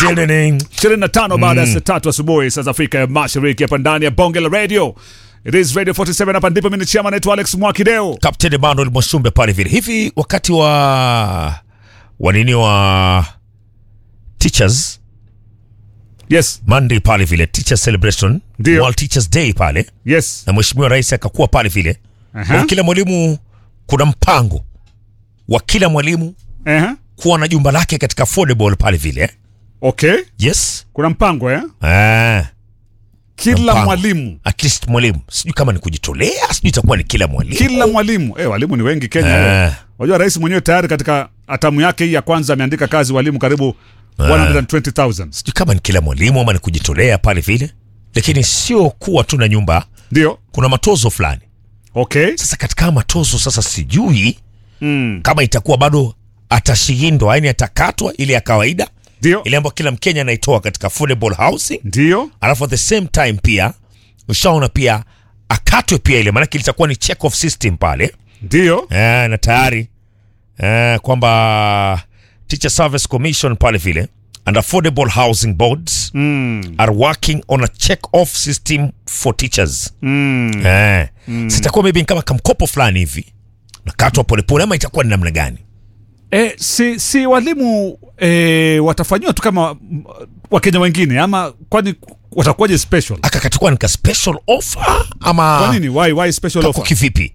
ishirini na tano baada ya saa tatu asubuhi saa za Afrika ya Mashariki, hapa ndani ya bonge la radio. It is Radio 47 hapa ndipo mimi ni chama naitwa Alex Mwakideo. Captain Emmanuel Mwashumbe pale vile hivi, wakati wa wanini wa teachers Yes, Monday pale vile teachers celebration Ndio. World Teachers Day pale, yes. na mheshimiwa rais akakuwa pale vile Aha. kwa kila mwalimu kuna mpango wa kila mwalimu Aha. kuwa na jumba lake katika affordable pale vile. Okay. Yes. Kuna mpango eh? Ah, Kila mpango. mwalimu, at least mwalimu, sijui kama ni kujitolea, sijui itakuwa ni kila mwalimu. kila mwalimu. Eh, walimu ni wengi Kenya. Ah. eh. Wajua rais mwenyewe tayari katika atamu yake hii ya kwanza ameandika kazi walimu karibu 120,000. sijui kama ni kila mwalimu ama ni kujitolea pale vile, lakini sio kuwa tu na nyumba, Ndio. kuna matozo fulani. Okay. Sasa katika haya matozo sasa, sijui Mm. kama itakuwa bado atashindwa, yani atakatwa ile ya kawaida Ndio. ile ambayo kila Mkenya anaitoa katika affordable housing, Ndio. alafu at the same time pia ushaona pia akatwe pia ile, maanake litakuwa ni check off system pale Ndio. eh, na tayari eh, kwamba Teacher Service Commission pale vile and affordable housing boards Mm. are working on a check off system for teachers Mm. eh, sitakuwa maybe kama kamkopo fulani hivi nakatwa polepole ama itakuwa ni namna gani? E, si, si walimu e, watafanyiwa tu kama mm, wakenya wengine ama kwani watakuwaje special? aka katakuwa nika special offer ama Kwa nini? Why, why special kako offer? kivipi?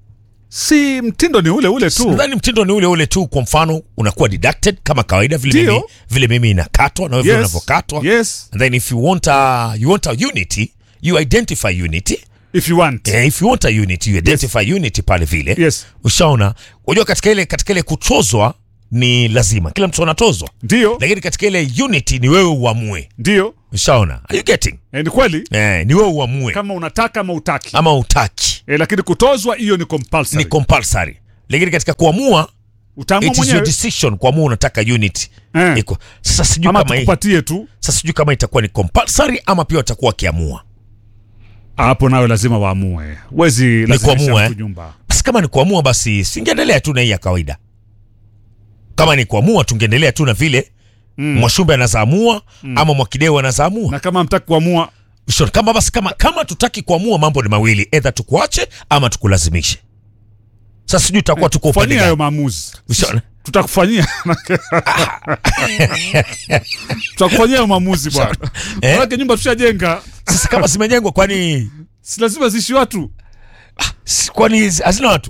Si mtindo ni ule ule tu. Nadhani mtindo ni ule ule tu. Kwa mfano unakuwa deducted kama kawaida vile Ndio. mimi, vile mimi inakatwa na wewe vile Yes. unavyokatwa Yes, and then if you want a, you want a unity you identify unity if you want. eh, if you want a unity you identify unity pale vile Yes. ushaona unajua katika ile katika ile kutozwa ni lazima kila mtu anatozwa Ndio, lakini katika ile unity ni wewe uamue ndio. ushaona are you getting E, ni kweli eh, ni wewe uamue kama unataka ama utaki. ama utaki E, lakini kutozwa hiyo ni compulsory. ni compulsory lakini katika kuamua Utaamua it is your mwenyewe decision kuamua unataka unity Eh. iko sasa sijui ama kama hii tukupatie tu. sasa sijui kama itakuwa ni compulsory ama pia watakuwa wakiamua Hapo nawe lazima waamue. Wezi kuamua, lazimisha eh? mtu nyumba. basi kama ni kuamua basi singeendelea tu na hii ya kawaida kama ni kuamua tungeendelea tu na vile mm. mwashumbe anazaamua mm. ama mwakideu anazaamua Na kama mtaki kuamua, Sure, kama basi kama kama tutaki kuamua mambo ni mawili edha tukuache ama tukulazimishe sasa sijui tutakuwa tuko upande fanyia hayo gani maamuzi. Ushaona? tutakufanyia tutakufanyia hayo maamuzi bwana. Eh? Manake nyumba tushajenga, sasa kama zimejengwa kwani si lazima ziishi watu. si- kwani hazina watu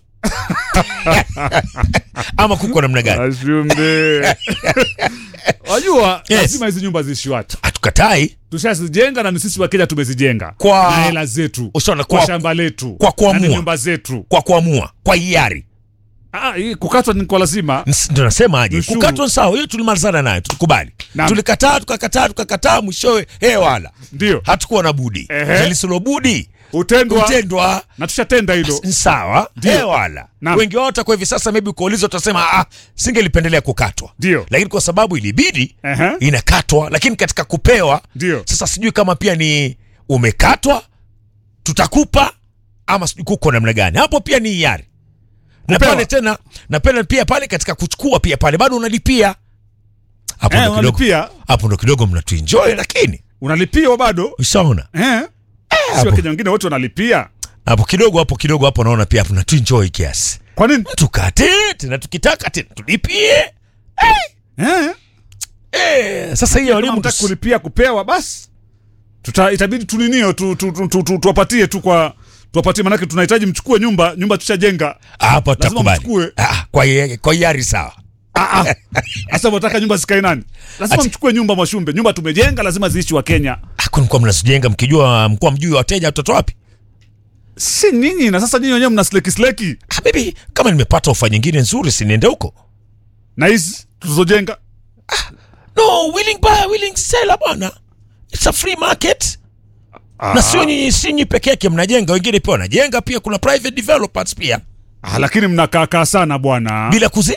ama kuko namna gani Ashumbe. Wajua Yes. lazima hizi nyumba ziishi watu. hatukatai Tushazijenga na ni sisi wa Kenya tumezijenga Kwa- na hela zetu, Ushaona, kwa kwa- shamba letu, kwa kuamua. na ni nyumba zetu. kwa kuamua kwa hiari Ah, hii kukatwa ni kwa lazima. Ns- ndo nasema aje Ushuru. kukatwa ni sawa hiyo tulimalizana nayo tulikubali Naam. tulikataa tukakataa tukakataa mwishowe he wala Ndio hatukuwa na budi Ehe. lisilobudi utendwa kutendwa na tushatenda hilo. ni sawa he wala Naam. wengi wao watakuwa hivi sasa maybe ukiulizwa utasema ah, singelipendelea kukatwa Ndio. lakini kwa sababu ilibidi Ehe. inakatwa lakini katika kupewa Ndio. sasa sijui kama pia ni umekatwa tutakupa ama sijui kuko namna gani hapo pia ni hiari na Kupewa. pale tena na pale pia pale katika kuchukua pia pale bado unalipia hapo Eh, ndo kidogo unalipia hapo ndo kidogo mnatuenjoy lakini unalipia bado ushaona eh? Si hapo. Wakenya wengine wote wanalipia. hapo kidogo hapo kidogo hapo naona pia hapo natuenjoy kiasi Kwa nini? tukate tena tukitaka tena tulipie Eh? eh, sasa hiyo Kama walimu mtaki kulipia kupewa basi tuta itabidi tuninio tu, tu, tu, tu, tu, tuwapatie tu kwa tuwapatie, manake tunahitaji mchukue nyumba nyumba tushajenga. hapo Lazima tutakubali mchukue. Ah, kwa hi- kwa hiari sawa Ah, ah. Sasa mnataka nyumba zikae nani? Lazima Ati- mchukue nyumba Mwashumbe, nyumba tumejenga, lazima ziishi wa Kenya, kunikuwa mnazijenga mkijua mkuwa mjui wateja watoto wapi si nyinyi. Na sasa nyinyi wenyewe mna sleki sleki Ah, baby kama nimepata ofa nyingine nzuri si niende huko na hizi tulizojenga. no willing buyer willing seller bwana it's a free market na sio nyinyi si nyinyi peke yake mnajenga wengine pia wanajenga pia kuna private developers pia Ah, lakini mnakaakaa sana bwana. bila kuzi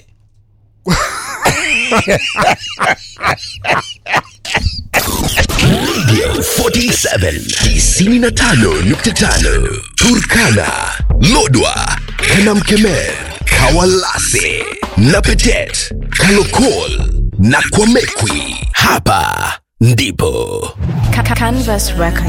Radio 47 95.5 Turkana, Lodwa, Kanamkemer, Kawalase, Napetet, Kalokol na Kwamekwi. hapa ndipo Ca- Canvas Records.